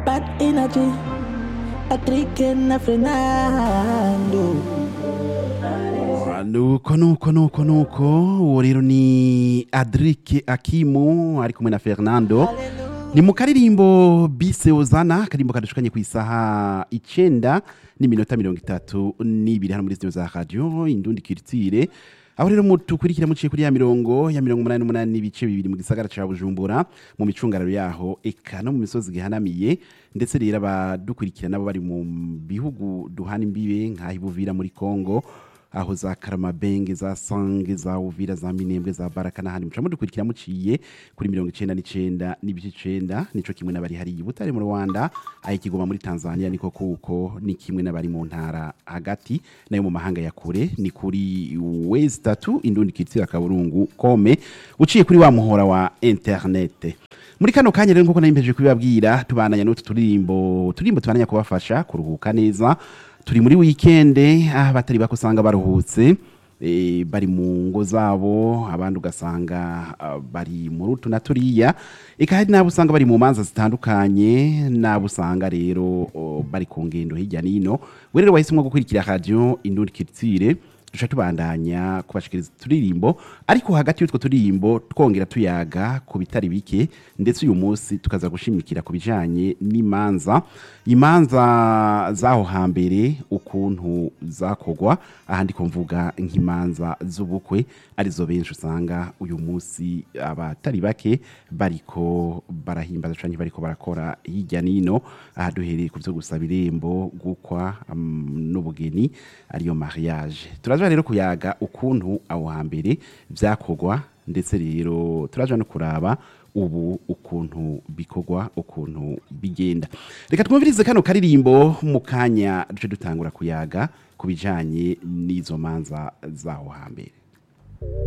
Bad energy. Patrick na Fernando. nuko nuko nuko nuko uwo rero ni adrike akimu ari kumwe na fernando ni mu karirimbo bise ozana akarimbo kadushukanye ku isaha icenda n'iminota mirongo itatu n'ibiri hano muri studio za radio indundi kirtire aho rero mutukurikira muciye kuri ya mirongo ya mirongo umunani n'umunani n'ibice bibiri mu gisagara ca bujumbura mu micungararo yaho eka no mu misozi gihanamiye ndetse rero abadukurikira nabo bari mu bihugu duhana imbibe nk'aho ibuvira muri kongo aho za karamabenge za sange za uvira za minembwe za baraka n'ahandi muca mudukurikira muciye kuri mirongo icenda n'icenda n'ibice icenda nico kimwe n'abari hariya i butare mu rwanda aho ikigoma muri tanzania niko kuko ni kimwe n'abari mu ntara hagati nayo mu mahanga ya kure ni kuri wezi tatu indundi kitira kaburungu kome uciye kuri wa muhora wa interinete muri kano kanya rero nkuko nari kubibabwira tubandanya n'utu turirimbo turirimbo tubandanya kubafasha kuruhuka neza turi muri wikende aho batari bako usanga baruhutse eh, bari mu ngo zabo abandi ugasanga ah, bari muri utu na turiya eka hari n'abo usanga bari mu manza zitandukanye n'abo usanga rero oh, bari ku ngendo hirya n'ino we rero wahisemo gukurikira radio indundi kiritsire duca tubandanya kubashikiriza turirimbo ariko hagati y'utwo turirimbo twongera tuyaga ku bitari bike ndetse uyu munsi tukaza gushimikira ku bijanye n'imanza imanza zaho hambere ukuntu zakogwa ahandi ko mvuga nk'imanza z'ubukwe arizo benshi usanga uyu munsi abatari bake bariko barahimbaza canke bariko barakora hirya nino aha duhereye ku vyo gusaba irembo gukwa um, n'ubugeni ariyo mariage turaja rero kuyaga ukuntu aho hambere vyakogwa ndetse rero turaja no kuraba ubu ukuntu bikorwa ukuntu bigenda reka twumvirize kano karirimbo mu kanya duce dutangura kuyaga ku bijanye n'izo manza zaho hambere